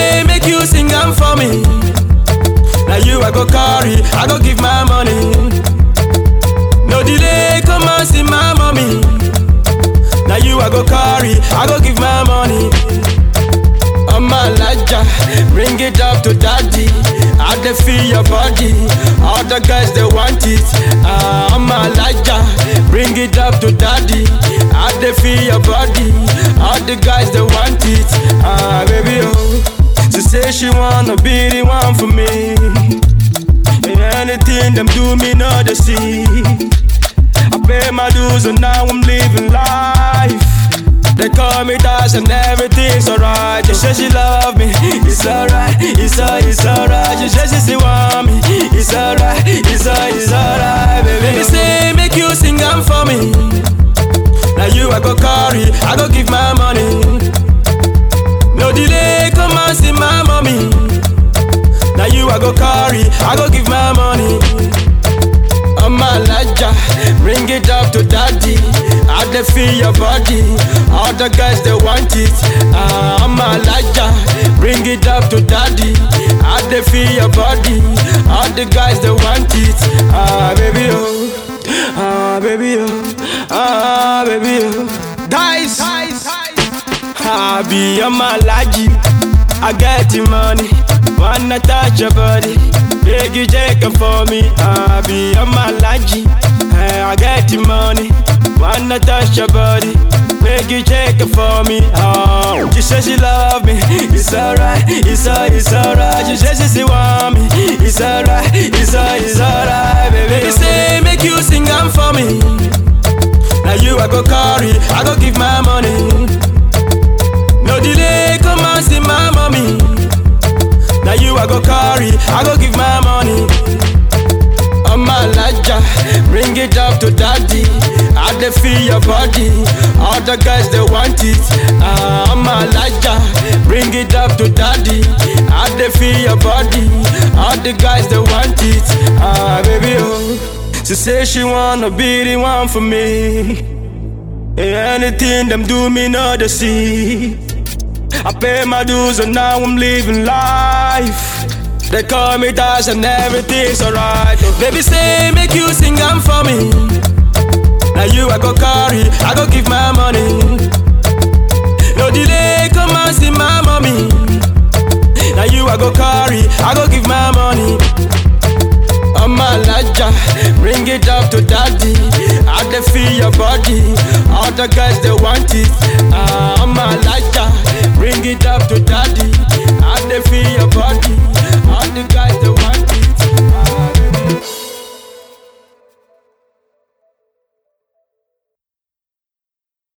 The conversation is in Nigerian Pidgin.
say make you sing am for me. Now you I go carry, I go give my money. No delay, come and see my mommy. Now you I go carry, I go give my money. I'm a laja, bring it up to daddy. I dey feel your body, all the guys they want it. Ah, I'm a laja, bring it up to daddy. I dey feel your body, all the guys they want it. Ah, baby oh, she say she wanna be the one for me. Anything them do me not to see. I pay my dues and now I'm living life. They call me Dash and everything's alright. She says she love me, it's alright, it's alright, it's alright. She says she still want me, it's alright, it's alright, it's alright, baby. Me say make you sing am for me. Now you I go carry, I go give my money. No delay, come and see my mommy. Now you I go carry, I go give my money. I'm a laja, bring it up to daddy. I dey feel your body, all the guys they want it. Ah, I'm a laja, bring it up to daddy. I dey feel your body, all the guys they want it. Ah, baby oh, ah, baby oh, ah, baby oh. Dice, I be a malaji. I get the money, wanna touch your body. Beg you check it for me, I be a malaji. Hey, I get the money, wanna touch your body. Beg you check it for me. Oh, she says she love me, it's alright, it's alright, it's alright. She says she still want me, it's alright, it's alright, it's alright, baby. Me say make you sing am for me. Now you I go carry, I go give my money. No delay, come and see my mommy. Now you I go carry, I go give my money. I'm a laja, bring it up to daddy. I dey feel your body, all the guys they want it. Ah, I'm a laja, bring it up to daddy. I dey feel your body, all the guys they want it. Ah, baby oh, she say she wanna be the one for me. Anything them do me not to see. I pay my dues and now I'm living life. They call me Dash and everything's alright. Baby say make you sing am for me. Now you I go carry, I go give my money. No delay, come and see my mommy. Now you I go carry, I go give my money. I'm a laja, bring it up to daddy. I dey feel your body, all the guys they want it. Ah,